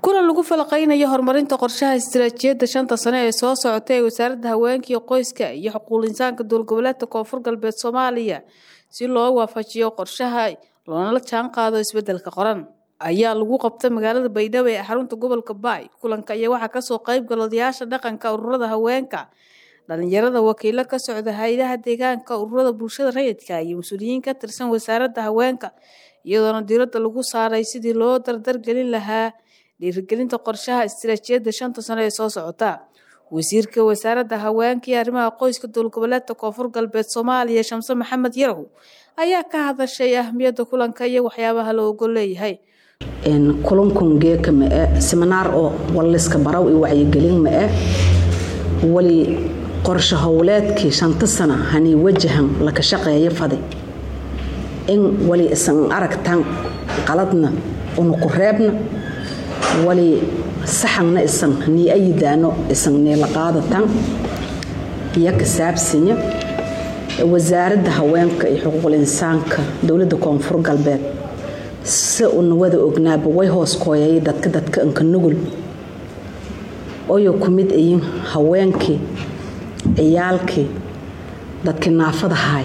kulan lagu falaqeynayo horumarinta qorshaha istiraatiijiyadda shanta sane ee soo socota ee wasaaradda haweenka iyo qoyska iyo xuquuq insaanka dowlgoboleedka koonfur galbeed soomaaliya si loo waafajiyo qorshaha loona la jaan qaado isbedelka qoran ayaa lagu qabtay magaalada baydhabo ee xarunta gobolka baay kulanka ayaa waxaa kasoo qayb gala odayaasha dhaqanka ururada haweenka dhalinyarada wakiilo ka socda hay-adaha deegaanka ururada bulshada rayidka iyo mas-uuliyiin ka tirsan wasaaradda haweenka iyadoona diiradda lagu saaray sidii loo dardargelin lahaa dhiirigelinta qorshaha istiraatiijiyadda shanta sano ee soo socota wasiirka wasaaradda haweenka iyo arrimaha qoyska dowlgoboleedka koonfur galbeed soomaaliya shamse maxamed yarow ayaa ka hadashay ahmiyadda kulanka iyo waxyaabaha la ogol leeyahay kulankun geeka ma-e siminaar oo walliska baraw iyo wacyigelin ma-e wali qorsho howleedkii shanta sana hanii wajahan laka shaqeeyo fadi in wali isan aragtan qaladna una ku reebna wali saxanna isan nii ayidaano isan niila qaadatan iyo kasaabsinya wasaaradda haweenka iyo xuquuqul insaanka dowladda koonfur galbeed si una wada ognaaba way hoos kooyay dadka dadka inka nugul oyo ku mid ayin haweenkii ciyaalkii dadkii naafada haay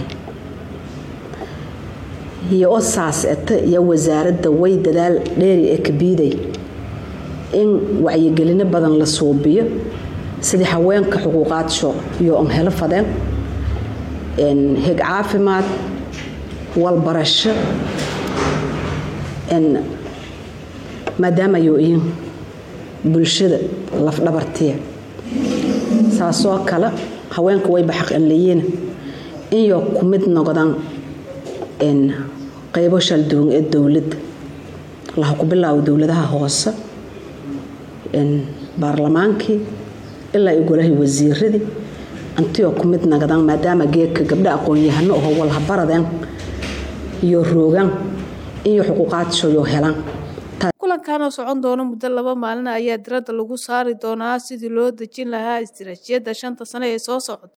iyo oo saas eta iyo wasaaradda way dadaal dheeri ee kabiiday in wacyigelino badan la suubiyo sidii haweenka xuquuqaadsho iyo on helo fadeen heg caafimaad walbarasho maadaama ayuu iyin bulshada lafdhabartiya saasoo kale haweenka wayba xaq an leeyiin inyo ku mid noqdaan qaybo shalduwan ee dowladda laha ku bilaabo dowladaha hoose baarlamaankii ilaa iyo golahii wasiiradii antiyoo ku mid noqdaan maadaama geedka gabdho aqoon-yahano oo walhabaradeen iyo roogaan iyo xuquuqaadshoyo helaan kulankan oo socon doona muddo laba maalin ayaa diradda lagu saari doonaa sidii loo dejin lahaa istiraatiijiyadda shanta sane ee soo socota